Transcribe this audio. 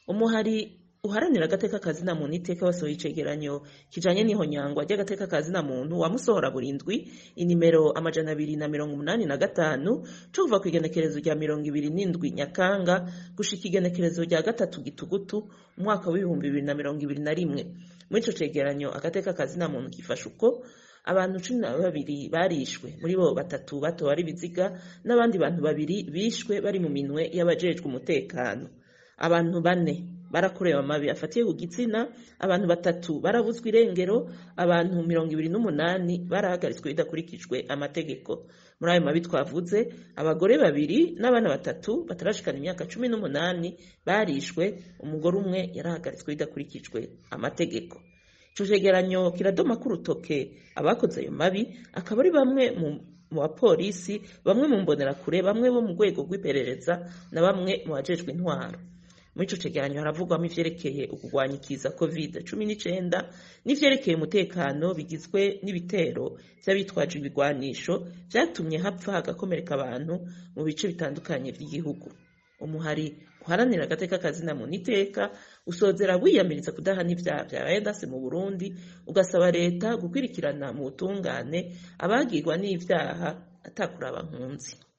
umuhari uharanira agateka kazina muntu iteka wasohoye icegeranyo kijanye n'ihonyangwa ry'agateka kazina muntu wamusohora burindwi inimero amajana abiri na mirongo umunani na gatanu co kuva ku igenekerezo rya mirongo ibiri n'indwi nyakanga gushika igenekerezo rya gatatu gitugutu umwaka w'ibihumbi bibiri na mirongo ibiri na rimwe muri ico cegeranyo agateka kazina muntu gifasha uko abantu cumi na babiri barishwe muri bo batatu batowe ari biziga n'abandi bantu babiri bishwe bari mu minwe y'abajejwe umutekano abantu bane barakorewe amabi afatiye ku gitsina abantu batatu barabuzwa irengero abantu mirongo ibiri n'umunani barahagaritswe bidakurikijwe amategeko muri ayo mabi twavuze abagore babiri n'abana batatu batarashikana imyaka cumi n'umunani barishwe umugore umwe yarahagaritswe bidakurikijwe amategeko ico cegeranyo kiradoma ko urutoke abakoze ayo mabi akaba ari bamwe mu mu bapolisi bamwe mu mbonerakure bamwe bo mu rwego rw'iperereza na bamwe mu bajejwe intwaro muri ico cegeranyo haravugwamo ivyerekeye ukugwanya ikiza covid cumi n'icenda n'ivyerekeye umutekano bigizwe n'ibitero vy'abitwaje ibigwanisho vyatumye hapfa hagakomereka abantu mu bice bitandukanye vy'igihugu umuhari uharanira agateka kazina muntu iteka usozera wiyamiriza kudahana ivyaha vyabaye ndase mu burundi ugasaba leta gukwirikirana mu butungane abagirwa n'ivyaha atakuraba nkunzi